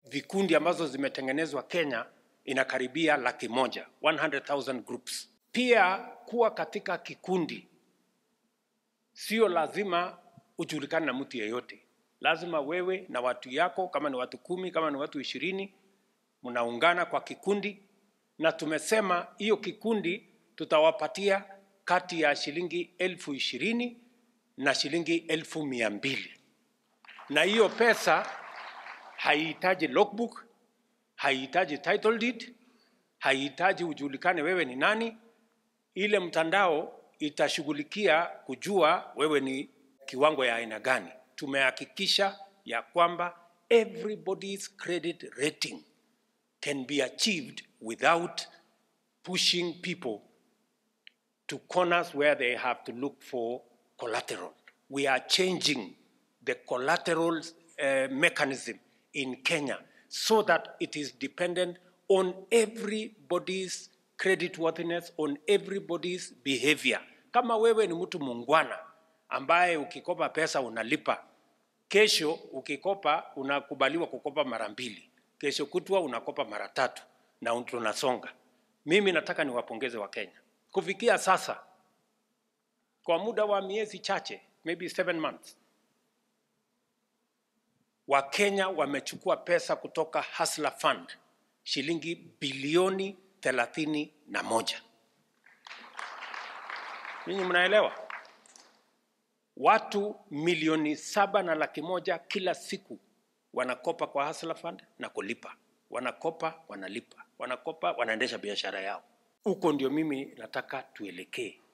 vikundi ambazo zimetengenezwa Kenya inakaribia laki moja 100,000 groups. Pia kuwa katika kikundi sio lazima ujulikane na mtu yeyote, lazima wewe na watu yako, kama ni watu kumi, kama ni watu ishirini, mnaungana kwa kikundi, na tumesema hiyo kikundi tutawapatia kati ya shilingi elfu ishirini na shilingi elfu mia mbili na hiyo pesa haihitaji logbook, haihitaji title deed, haihitaji ujulikane wewe ni nani. Ile mtandao itashughulikia kujua wewe ni kiwango ya aina gani. Tumehakikisha ya kwamba everybody's credit rating can be achieved without pushing people to corners where they have to look for collateral. We are changing the collateral uh, mechanism in Kenya so that it is dependent on everybody's creditworthiness, on everybody's behavior. Kama wewe ni mtu mungwana ambaye ukikopa pesa unalipa, kesho ukikopa unakubaliwa kukopa mara mbili, kesho kutwa unakopa mara tatu na tunasonga. Mimi nataka niwapongeze Wakenya kufikia sasa, kwa muda wa miezi chache, maybe seven months, Wakenya wamechukua pesa kutoka Hustler Fund shilingi bilioni thelathini na moja. Ninyi mnaelewa? Watu milioni saba na laki moja kila siku wanakopa kwa Hustler Fund na kulipa, wanakopa wanalipa, wanakopa wanaendesha biashara yao. Huko ndio mimi nataka tuelekee.